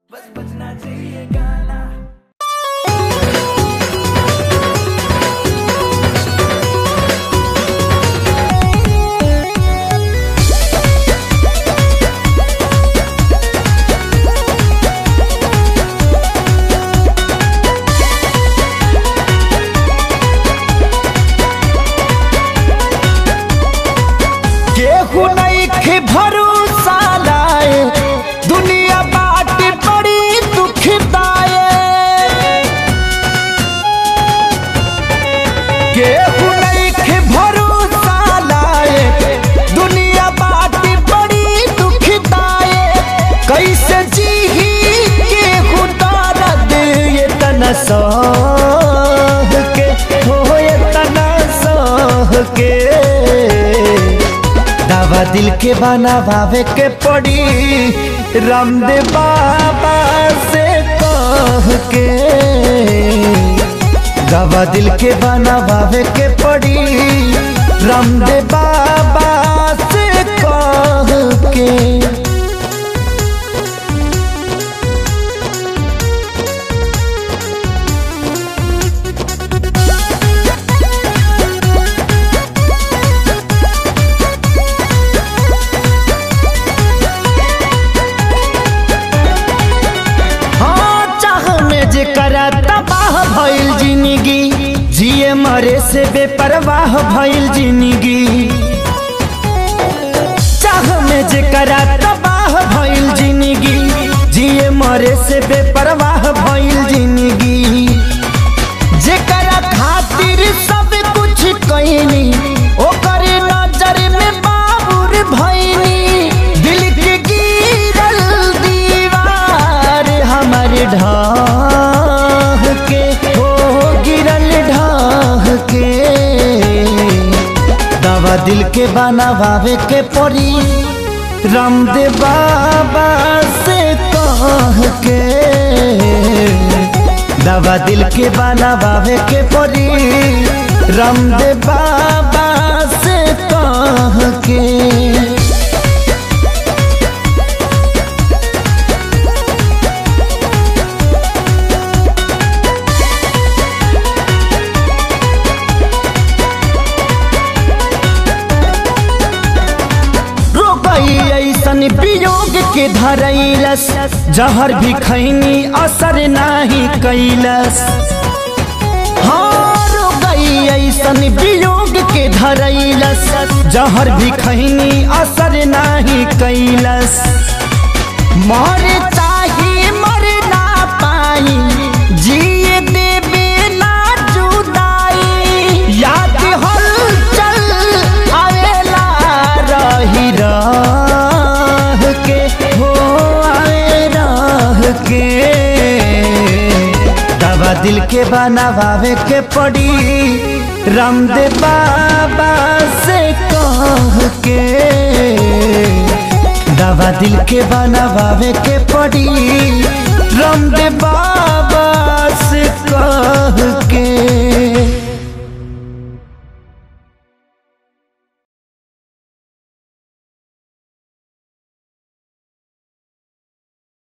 बस बजना चाहिए गाना केहू नहीं भरोसा लाए दुनिया बाट बड़ी दुखदाए केहू नहीं भरोसा लाए दुनिया बाट बड़ी दुखदाए कैसे जीही केहू दर्द ये तना सह के हो ये तना सह के दवा दिल के बनावे के पड़ी रामदेव बाबा से कह के दवा दिल के बनावे के पड़ी रामदेव बाबा से कह के हाँ चाह में जे करा तबाह भइल जिंदगी जिए मरे से बेपरवाह भइल जिंदगी चाह में जे करा तबाह भइल जिंदगी जिए मरे से बेपरवाह भइल जिंदगी जेकरा खातिर सब कुछ कईनी ओकर नजर में बाबुर भईनी दिल के गिरल दीवार हमर ढाह के हो गिरल ढाह के दवा दिल के बनावे के पड़ी रामदेव बाबा से कह के दवा दिल के बनावे के पड़ी रामदेव बाबा से कह के रोकई ऐसन वियोग के धरैलस जहर भी खैनी असर नाही कैलस हाँ रोकई ऐसन वियोग के धरैलस जहर भी खैनी असर नाही कैलस मर चाही मर ना पाई जिए देवे ना जुदाई याद हलचल आवेला रही रह के हो आवे रह के दवा दिल के बनावे के पड़ी रामदेव बाबा से कह के दवा दिल के बनावे के पड़ी रामदेव बाबा